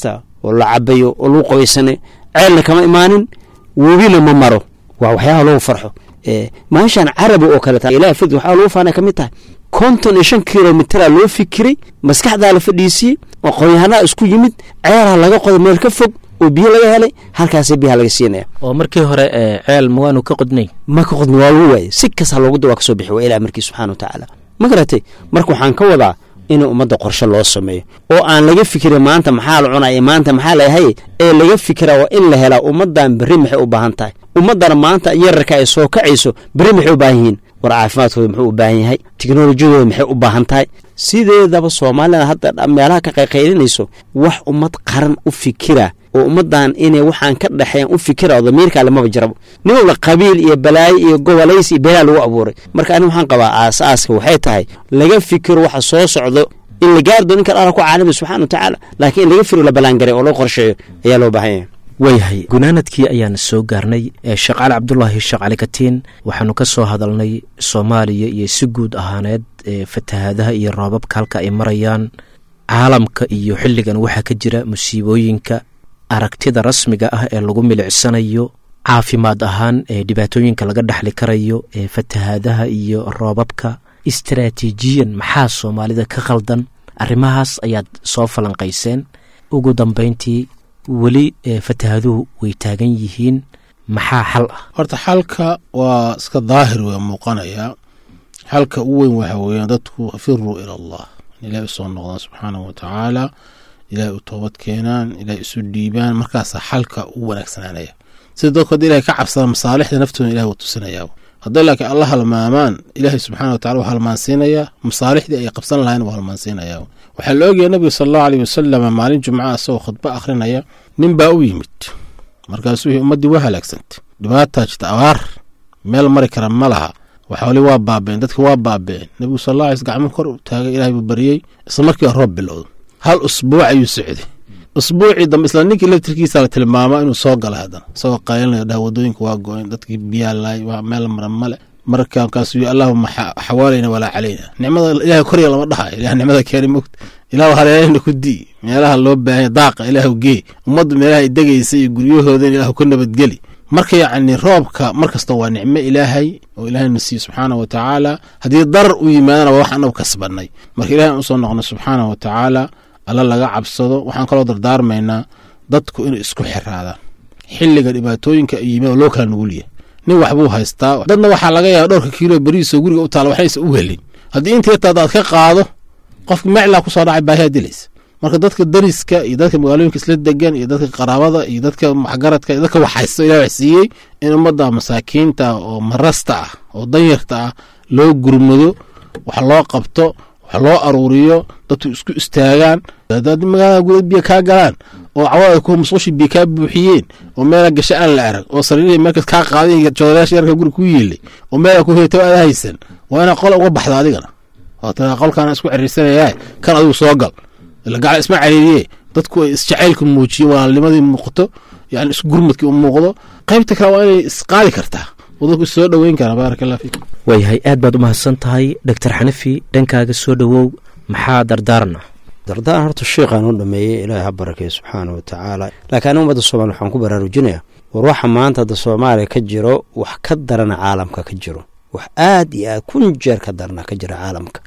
oo la cabayo oo lagu qoysanay ceelna kama imaanin webina ma maro waa waxyaaba lagu farxo maashaan carabi oo kale ilaha fid waxaa lagu faana ka mid tahay konton iyo shan kilomitraa loo fikiray maskaxdaa la fadhiisiyey aqoon-yahanaa isku yimid ceelha laga qoday meel ka fog oo biyo laga helay halkaasa biyaha laga siinaya oo markii hore ceel ma waanu ka qodnay ma ka qodna waa lagu waayey si kasta loogu da waa kasoo bixi waa ilah markii subxana wa tacaala ma garatay marka waxaan ka wadaa in ummadda qorshe loo sameeyo oo aan laga fikirin maanta maxaa la cunaya maanta maxaa lahay ee laga fikiraa waa in la helaa ummaddan berri maxay u baahan tahay ummaddana maanta yararka ay soo kacayso berri maxay u baahan yihiin war caafimaadkooda muxuu u baahan yahay tiknolojiyadooda maxay u baahan tahay sideedaba soomaalida hadda meelaha ka qayqaylinayso wax ummad qaran u fikira oo ummaddan inay waxaan ka dhexeyn u fikira oo damiirka alemaba jirabo nin walba qabiil iyo balaayo iyo gobolays iyo beelaa lagu abuuray marka ani waxaan qabaa aas-aaska waxay tahay laga fikiro waxa soo socdo in la gaari doo ninkan alla ku caalami subxana wa tacaala laakiin in laga fikiro la ballaangaray oo loo qorsheeyo ayaa loo baahan yahay waayahay gunaanadkii ayaan soo gaarnay sheekh cali cabdulaahi sheekh cali katiin waxaanu ka soo hadalnay soomaaliya iyo si guud ahaaneed fatahaadaha iyo roobabka halka ay marayaan caalamka iyo xilligan waxaa ka jira musiibooyinka aragtida rasmiga ah ee lagu milicsanayo caafimaad ahaan ee dhibaatooyinka laga dhexli karayo ee fatahaadaha iyo roobabka istaraatiijiyan maxaa soomaalida ka khaldan arrimahaas ayaad soo falanqayseen ugu dambayntii weli fatahaaduhu way taagan yihiin maxaa xal ah horta xalka waa iska daahir wey muuqanayaa xalka u weyn waxa weeyaan dadku firuu ila allah in ilahay usoo noqdaan subxaanahu wa tacaala ilahay u toobad keenaan ilahay isu dhiibaan markaasaa xalka u wanaagsanaanaya sida dadku hadda ilahay ka cabsadaan masaalixda naftooda ilahay wuu tusinayaa hadday laakiin alla halmaamaan ilaahay subxana wa tacala wuu halmaansiinayaa masaalixdii ay qabsan lahayn wuu halmaansiinayaa waxaa la ogyahay nabiga sala allahu aleyh wasalam maalin jumca isagoo khudbo akhrinaya nin baa u yimid markaasuu yihi ummaddii waa halaagsantay dhibaataa jirta abaar meel mari kara ma laha waxooli waa baabeen dadki waa baabeen nebigu sal alla alay gacmo kor u taagay ilahay buu baryey isla markiiba roob bilowdo hal usbuuc ayuu socday usbuucii dambe isla ninkii laftirkiisa la tilmaama inuu soo gala haddana isagoo qaylinaya dhaha wadooyinka waa go-een dadkii biyaa laay waa meel mara male marka markaasuu yii allahuma xawaalayna walaa calayna nicmada ilahay korya lama dhahayo ilah nicmada keeni mogt ilahu haleelana ku dii meelaha loo baahanya daaqa ilaahu gee ummaddu meelaha ay degaysa iyo guryahoodan ilahu ka nabadgeli marka yacni roobka mar kasta waa nicmo ilaahay oo ilaahayna siiye subxaana wa tacaala haddii darar u yimaadana waa wax anagu kasbanay marka ilahay aan usoo noqno subxaana wa tacaala alla laga cabsado waxaan kaloo dardaarmaynaa dadku inay isku xiraadaan xilliga dhibaatooyinka ay yimaad loo kala nugulyahay nin waxbuu haystaa dadna waxaa laga yaaba dhowrka kiilo berihiisoo guriga u taala waxnaysa u helin haddii inteetaada aad ka qaado qofka meclaa kusoo dhacay baahiyaa dilaysa marka dadka dariska iyo dadka magaalooyinka isla degan iyo dadka qaraabada iyo dadka waxgaradka iyo dadka waxhaysto ilah wax siiyey in ummadda masaakiinta oo marasta ah oo danyarta ah loo gurmado wax loo qabto wax loo aruuriyo dadku isku istaagaan hadaad magaalada guda biyo kaa galaan oo cawada ku musqushi biyo kaa buuxiyeen oo meela gasho aan la arag oo sariirihii meelkas kaa qaaday joodayaasha yarka guri ku yeelay oo meela ku heeto aada haysan waa inaa qol uga baxda adigana oo taa qolkaana isku ciriirsanayaa kan adigu soo gal ila gacal isma cariiriye dadku ay isjacaylka muujiyen walaalnimadii muuqato yani isku gurmadkii u muuqdo qaybta kale waa inay isqaadi kartaa oo dadku issoo dhoweyn karaa baaraka allah fiikum waayahay aad baad u mahadsan tahay doctor xanafi dhankaaga soo dhowow maxaa dardaarna dardaaran horta sheikhaan u dhameeyey ilaahay ha barakeeyo subxaana wa tacaala laakiin ani ummadda soomaliya waxaan ku baraarujinayaa war waxa maanta hadda soomaaliya ka jiro wax ka darana caalamka ka jiro wax aad iyo aad kun jeer ka darana ka jira caalamka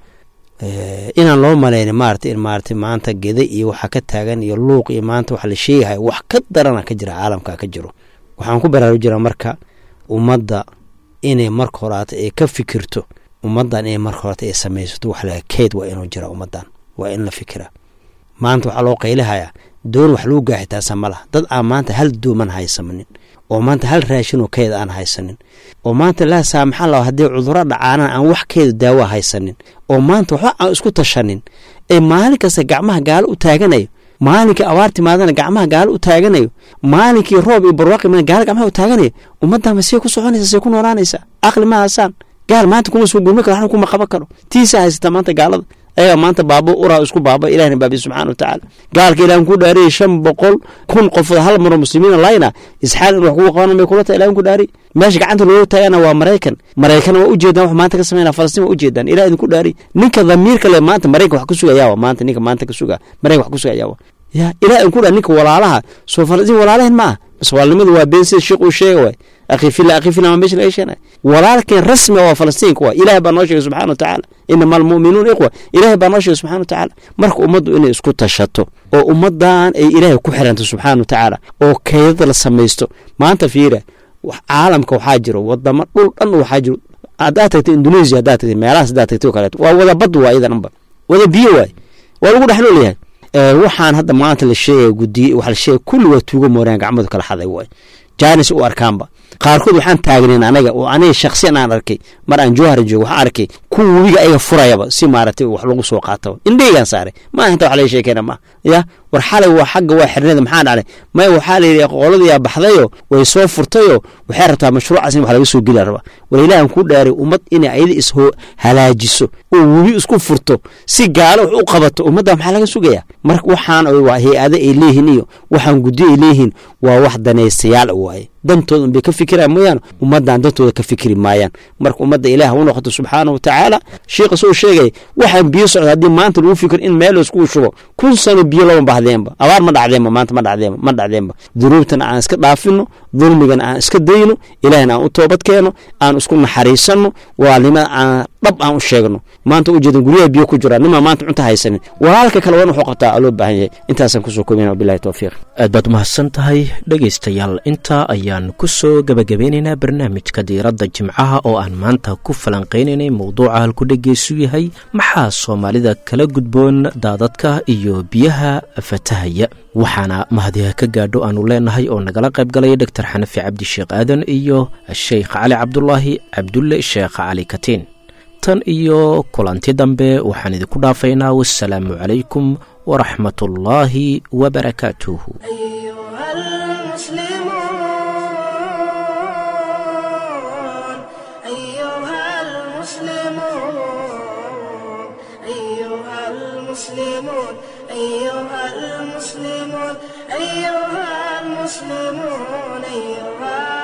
inaan loo malayna maarata in maarata maanta geda iyo waxa ka taagan iyo luuq iyo maanta waxa la sheegahay wax ka darana ka jira caalamka ka jiro waxaan ku baraarujinaa marka ummadda inay marka horaata ay ka fikirto ummaddan inay marka horaata ay samaysato wax laga keyd waa inuu jira ummaddan waa in la fikira maanta waxaa loo qaylihayaa doon wax lagu gaaxitaasa ma laha dad aan maanta hal dooman haysamanin oo maanta hal raashin oo keyd aan haysanin oo maanta laa saamaxa la haddii cudurro dhacaanaan aan wax keeda daawa haysanin oo maanta waxba aan isku tashanin ee maalin kasta gacmaha gaalo u taaganayo maalinkii abaar timaadana gacmaha gaalo u taaganayo maalinkii roob iyo barwaaqi imaana gaalo gacmaha u taaganayo ummaddan ma see ku soconaysa see ku noolaanaysaa aqli ma haasaan gaal maanta kuma soo gurmi karo waxna kuma qaban karo tiisa haysata maanta gaalada ayagaa maanta baabo uraa isku baaba ilahna baabiye subxana wa tacaala gaalka ilahan ku dhaariyay shan boqol kun qofood hal maro muslimiina layna isxaal in wax kugu qabanan bay kula tahay ilahan ku dhaariy meesha gacanta looga taagana waa maraykan maraykan waa ujeedaan wax maanta ka sameynaa falastiin waa ujeedaan ilah idinku dhaariy ninka damiirka le maanta maraykan wax ka sugayaawa maanta ninka maanta ka sugaa maraykan wax ka sugayaawa ya ilaah in ku dha ninka walaalaha soo falastiin walaalahen ma ah bas walaalnimadu waa been sida sheekh uu sheega waay akhi fila akhi fila ma meesha laga sheegay walaalkeen rasmiga waa falastiinka waa ilaah baa noo sheegay subxana watacaala inama almu'minuun ikhwa ilaah baa noo sheegay subxana watacaala marka ummaddu inay isku tashato oo ummaddan ay ilaahay ku xiranto subxaana watacaala oo keydada la samaysto maanta fiira caalamka waxaa jiro wadamo dhul dhan waxaa jiro haddaad tagtay indonesia haddaad tagtay meelahaas haddaad tagtay oo kaleeto waa wada bad waa iyada dhanba wada biyo waay waa lagu dhex noolyahay waxaan hadda maanta la sheegaya gudiye waxa la sheegay kulli waa tuugo mooraan gacmadu kala xaday waay jaanis u arkaanba qaarkood waxaan taagnayn anaga oo aniga shaksiyan aan arkay mar aan jowhar joogo waxaan arkay kuwa webiga ayaga furayaba si maaragtay wax lagu soo qaataba indheygaan saaray maaha inta wax laga sheekeyna maaha ya war xalay waa xagga waa xirnada maxaa dhacday maya waxaa la yidhi qoladiyaa baxdayo way soo furtayo waxay rabtaa mashruucaas in wax laga soo geli rabaa war ilaahan ku dhaaray ummad inay ayada is halaajiso oo webi isku furto si gaalo wax u qabato ummadda maxaa laga sugayaa marka waxaan waa hay-ado ay leeyihiin iyo waxaan guddi ay leeyihiin waa wax danaystayaal waaye dantooda unbay ka fikiraan mooyaane ummaddan dantooda ka fikri maayaan marka ummadda ilaah u noqoto subxaana wa tacaala sheikha soo sheegaya waxaan biyo socda haddii maanta lagu fikir in meel laiskugu shubo kun sano biyo lama bahdeenba abaar ma dhacdeenba maanta ma dhacdeenba ma dhacdeenba dunuubtana aan iska dhaafino dulmigana aan iska dayno ilaahna aan u toobad keeno aan isku naxariisanno waalnimada aan dhab aan u sheegno maanta ujeedan guryaha biyo ku jiraan nimaa maanta cunta haysanin walaalka kale wan wuxuu qabtaa aa loo baahan yahay intaasaan kusoo koobina wabilahi towfiiq aad baad umahadsan tahay dhegaystayaal intaa ayaan ku soo gebagabeynaynaa barnaamijka diiradda jimcaha oo aan maanta ku falanqaynaynay mowduuca halku dhegeysu yahay maxaa soomaalida kala gudboon daadadka iyo biyaha fatahaya waxaana mahadiha ka gaadho aanu leenahay oo nagala qayb galaya doctor xanafi cabdi sheekh aadan iyo sheikh cali cabdulaahi cabdulle sheekh cali katiin tan iyo kulanti dambe waxaan idinku dhaafaynaa wasalaamu calaykum waraxmat ullaahi wabarakaatuh أيها المسلمون أيها المسلمون أيها المسلمون أيها المسلمون أيها